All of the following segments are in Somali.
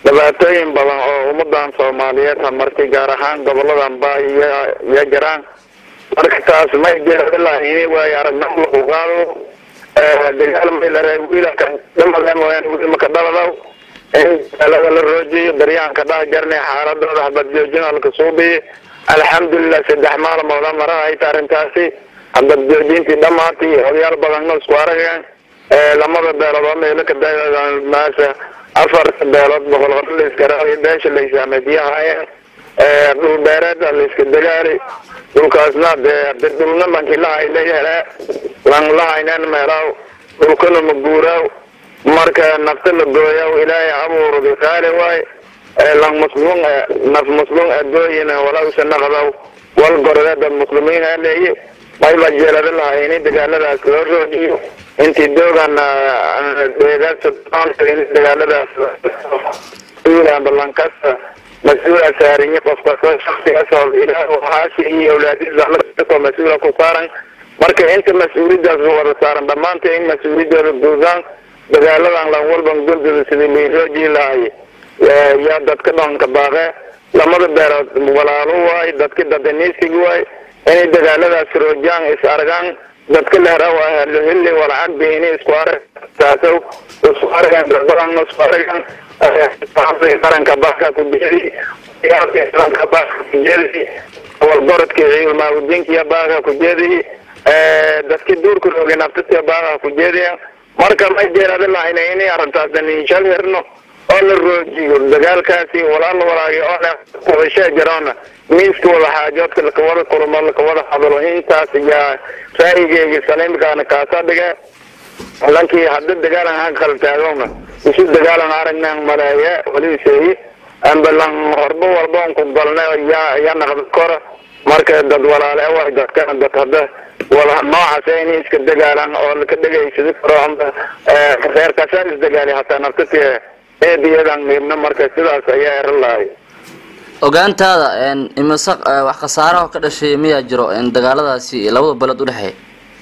dhibaatooyin badan oo ummadan soomaaliyeed hamartay gaar ahaan goboladan baa iyo iyo jiraan marka taas may jeedalahayn waayo aragnimo lagu qaado dagaal may la reeb wiilaka dhamada mooyaane wiilmaka dhaladaw in dagaalada la roojiyo daryaanka dhaha jarnay xaaladooda habad joojin halka suubiye alxamdulilah saddex maalmooda mara hayta arrintaasi habad joojintii dhamaatay odayaal badanna isku arageen lamada beelood oo meelo ka maasa afarta beelood boqol hore la iska raadiy beesha la isaameediyahaayeen dhul beereeda la iska dagaali dhulkaasna dee de dhulna lanki lahay la hele lan lahaynen meelaw dhulkana ma guuraaw marka nafta la gooyaw ilaahay abuurdi qaali waay lan muslum naf muslum adooyin walawsa naqdaw wal gorode dad muslimiin aa leeye mayba jeelada lahayni dagaaladaas loo roojiyo intii doogan dagaaladaas balankasta mas-uula saarinyi qof kasta shaksigaas ilaah haasi iyo awlaadiisa mas-uula ku saaran marka inta mas-uuliyadaas wada saaran dhamaanta in mas-uuliyadooda guudaan dagaaladan lan walban guldooda sidii lairooji lahay yaa dadka dhanka baaqe lamada beerood walaalo waay dadka dadaniisig waay inay dagaaladaas roojaan is argaan dadka lehra waa hili walacagbi inay isku arag taasow isku aragaan dadbadan isku aragaan qaranka baaka ku jeedi qaranka baaka ku jeedi walgorodka ciidulmaawudinkiya baaka ku jeedi dadki duurka rooge naftatia baaka ku jeediya marka ma jeerada lahayna inay arrintaas daniishal herno oo la roojiyo dagaalkaasi walaal walaagi oo wadashee jaroona miiska wada xaajoodka lakawada kulmo lakawada hadlo intaas yaa ra'yigeyga saliimkaana kaasa dhige lankii hadda dagaalan ha kala taagowna isu dagaalan aragnan maleeye waliseeye amba lan horba walba on ku galna yaa yaa naqda kora marka dad walaale waay dadkana dad hadda wala noocaas inay iska dagaalan oo laka dhegaysadi karo amba reer kasaa isdagaali hataa naftati eediyadan miibna marka sidaas ayaa eran lahay ogaantaada imise wax khasaaraha ka dhashay miyaa jiro dagaaladaasi labada belood udhexeeya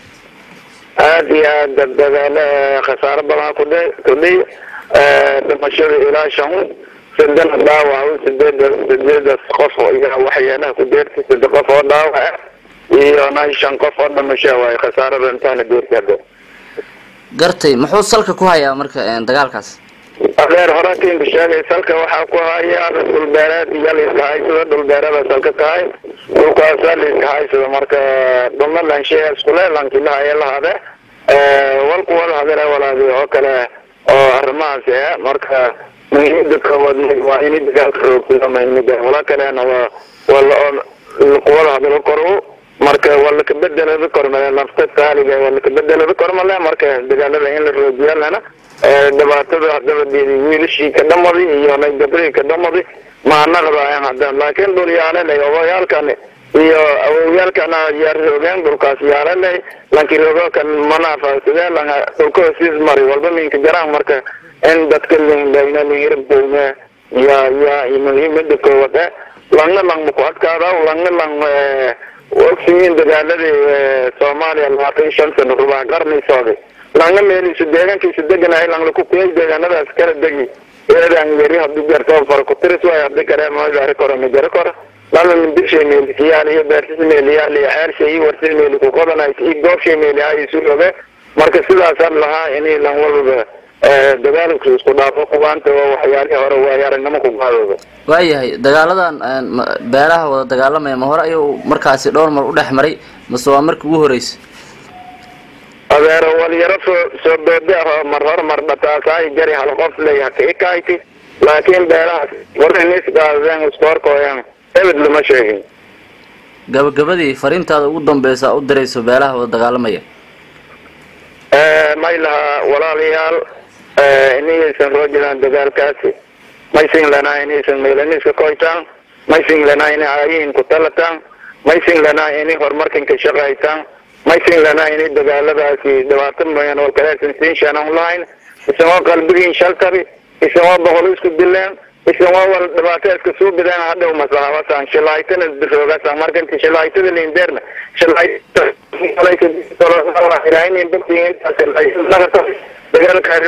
aada iyo aad dadaalo khasaaro badan kudh kudhiy dhimashada ilaa shan sadena dhaawac sideed sideedas qof iyo waxyaalaha ku deertay sade qof oo dhaawac iyo na shan qof oo dhimasho waay khasaarada intaana deertay gartay muxuu salka ku hayaa marka dagaalkaas adeer horaantiinka sheegay salka waxaa ku haya dhulbeereed iyo laiska haysado dhulbeereeda salka tahay dhulkaasa laiska haysado marka dhulna lansheeya iskule lankilahaye lahade walku wada hadale walaadi oo kale oo arrimahaas e marka muhiimada koowaad waa ini dagaalka roogsido muhiimada wala kalena waa wala kuwada hadalo koro marka waa lakabedelada kormale nafta taaliga waa lakabedelada kormale marka dagaalada in la roojiya lana dhibaatada hadaba wiilashii ka dhamadi iyo gabdhihii ka dhamadi maanaqdaayan hadda laakiin dhul yaalelay obayaalkan iyo awowyaalkana yaa roogeen dhulkaas yaalelay lanki roogookan manaafasadee lan dhulka hosiis mari walba minka jaraan marka in dadka lindayna lingirabdayna ya ya muhiimada koowade langna lang maku adkaada langna lang ogsiyiin dagaaladii soomaaliya labaatan shan sano rubaa qarni socday langa meeliisu deegaankiisu deganahay langlaku kuyay deegaanadaas kala degi eedan yari hadii jarto farkutiris waay hadii kale magari koro majari koro lama mindishay meelisiyaal iyo beersis meeliyaal iyo xeershay iyo warsis meeli kuqodanays iyo goobshay meeli ha isu roge marka sidaasaan lahaa inay lan walba dagaalku isku dhaafo kubaanta waa waxyaalihii hore waayo aragnimo ku qaadooda waayahay dagaaladan beelaha wada dagaalamaya ma hore ayuu markaasi dhowr mar u dhex maray mase waa markii ugu horeysa adeero walyaro soo soo boode ah mar hor mar dhataasaayi jari hal qof ley haka ikayti laakiin beelahaas warnisgaadeen iskoorkooyan ebed lama sheegin gabagabadii fariintaada ugu dambeysa u dirayso beelaha wada dagaalamaya may lahaa walaalayaal inaysan roojidaan dagaalkaasi maysin lanaa inaysan meelaniska koytaan maysin lanaa inay aayihin ku talataan maysin lanaa inay horumarkan ka shaqaytaan maysin lanaa inay dagaaladaasi dhibaato mooyaan oo kaleesan siin shanaan lahayn isagoo qalbigiin shaltabi isagoo boqol isku dileen isagoo wal dhibaato iska suu bideen hadhow masahabasaan shilaaytana biroogasaan marka inti shilaaytada lindeerna shilaayta dagaalka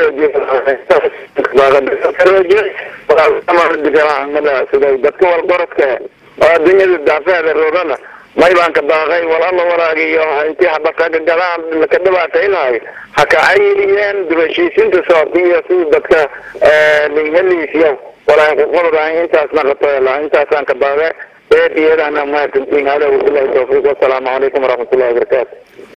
roojiy dadka walgorodka oo adduunyada daafeeda roogana may baan ka baaqay walala walaagiyo intii habakaga gadaan ka dhibaataynayo ha kacayiyeen dibashiisinta soobka iyo sida dadka heliisiyo walaa kuqododahay intaas naqatoela intaasaan ka baaqe eed iyadana mahadsantiin hada wabilahi tawfiiq wasalaamu calaykum waraxmatullahi wabarakaatu